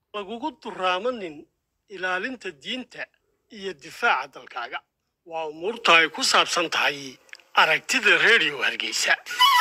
lagugu duraamanin ilaalinta diinta iyo difaaca dalkaaga waa umuurta ay ku saabsan tahay aragtida redio hargeysa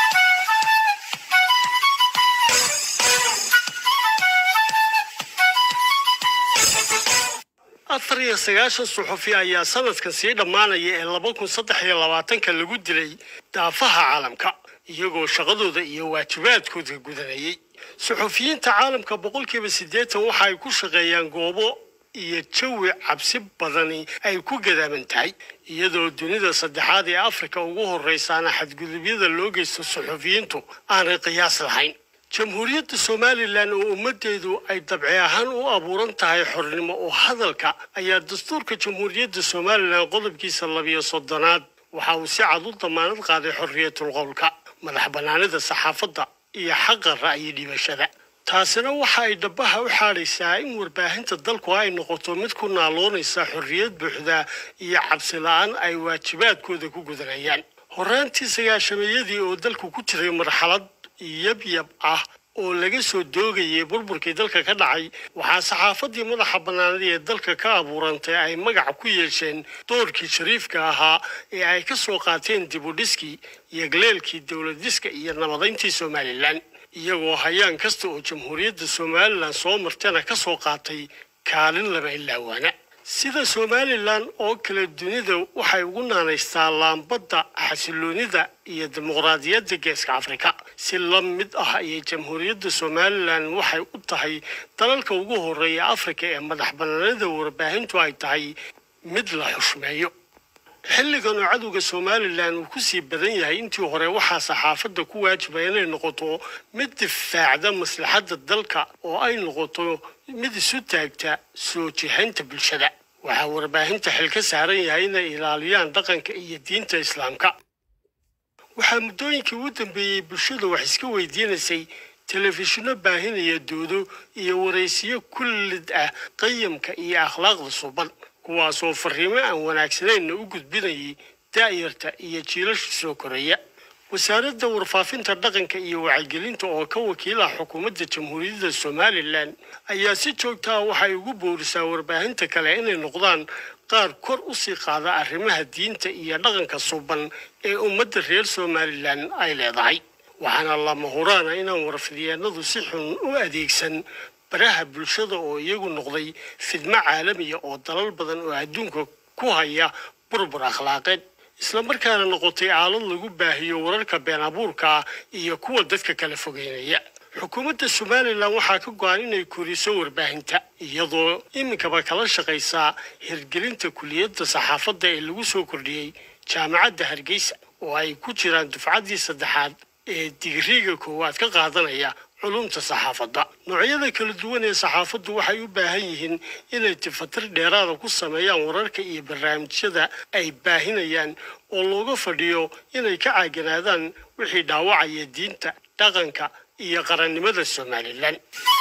afar iyo sagaashan suxufi ayaa sanadkan sii dhammaanaya ee laba kun saddex iyo labaatanka lagu dilay daafaha caalamka iyagoo shaqadooda iyo waajibaadkooda gudanayay suxufiyiinta caalamka boqolkiiba siddeetan waxa ay ku shaqeeyaan goobo iyo jawi cabsi badani ay ku gadaaman tahay iyadoo dunida saddexaad ee afrika ugu horreysaana xadgudubyada loo geysto suxufiyiintu aanay qiyaas lahayn jamhuuriyadda somalilan oo ummaddeedu ay dabci ahaan u abuuran tahay xornimo oo hadalka ayaa dastuurka jamhuuriyadda somalilan qodobkiisa labiyo soddonaad waxa uu si cad u damaanad qaaday xorriyatul qowlka madax bannaanida saxaafadda iyo xaqa ra'yi dhibashada taasina waxa ay dhabaha u xaadhaysaa in warbaahinta dalku ay noqoto mid ku naaloonaysa xorriyad buuxda iyo cabsi la-aan ay waajibaadkooda ku gudanayaan horraantii sagaashameeyadii oo dalku ku jiray marxalad yabyab ah oo laga soo doogayay burburkii dalka ka dhacay waxaa saxaafaddii madaxa bannaanada ee dalka ka abuurantay ay magac ku yeesheen doorkii shariifka ahaa ee ay ka soo qaateen dibudhiskii iyo galeelkii dowladiska iyo nabadayntii somalilan iyagoo hayaan kasta oo jamhuuriyadda somalilan soo martana ka soo qaatay kaalin laba ilaawaana sida somalilan oo kale dunida waxay ugu naanaystaa laambadda xasiloonida iyo dimuqraadiyadda geeska afrika si la mid ah ayay jamhuuriyadda somalilan waxay u tahay dalalka ugu horreeya afrika ee madax bannaanida warbaahintu ay tahay mid la xushmeeyo xilligan oo cadowga somalilan uu ku sii badan yahay intii hore waxaa saxaafadda ku waajiba inay noqoto mid difaacda maslaxadda dalka oo ay noqoto mid isu taagta soo jihaynta bulshada waxaa warbaahinta xil ka saaran yahay inay ilaaliyaan dhaqanka iyo diinta islaamka waxaa muddooyinkii ugu dambeeyey bulshada wax iska weydiinaysay telefishinno baahinaya doodo iyo waraysiyo kullid ah qayamka iyo akhlaaqda suban kuwaasoo fariimo aan wanaagsanayna u gudbinayay daa'yarta iyo jiilasha soo koraya wasaaradda warfaafinta dhaqanka iyo wacyigelinta oo ka wakiilah xukuumadda jamhuuriyadda somalilan ayaa si joogta ah waxay ugu boorisaa warbaahinta kale inay noqdaan qaar kor u sii qaada arrimaha diinta iyo dhaqanka suban ee ummadda reer somalilan ay leedahay waxaana lama huraana inaan warfidyeennadu si xun u adeegsan baraha bulshada oo iyagu noqday fidmo caalamiya oo dalal badan oo adduunka ku haya burbur akhlaaqeed islamarkaana noqotay aalad lagu baahiyo wararka been abuurka iyo kuwa dadka kala fogeynaya xukuumadda somalilan waxaa ka go-an inay koriso warbaahinta iyadoo iminkaba kala shaqaysaa hirgelinta kuliyadda saxaafadda ee lagu soo kordhiyey jaamacadda hargeysa oo ay ku jiraan dufcaddii saddexaad ee digriga koowaad ka qaadanaya culumta saxaafadda noocyada kala duwan ee saxaafaddu waxay u baahan yihiin inay tifatir dheeraada ku sameeyaan wararka iyo barnaamijyada ay baahinayaan oo looga fadhiyo inay ka caaganaadaan wixii dhaawacaya diinta dhaqanka iyo qarannimada somalilan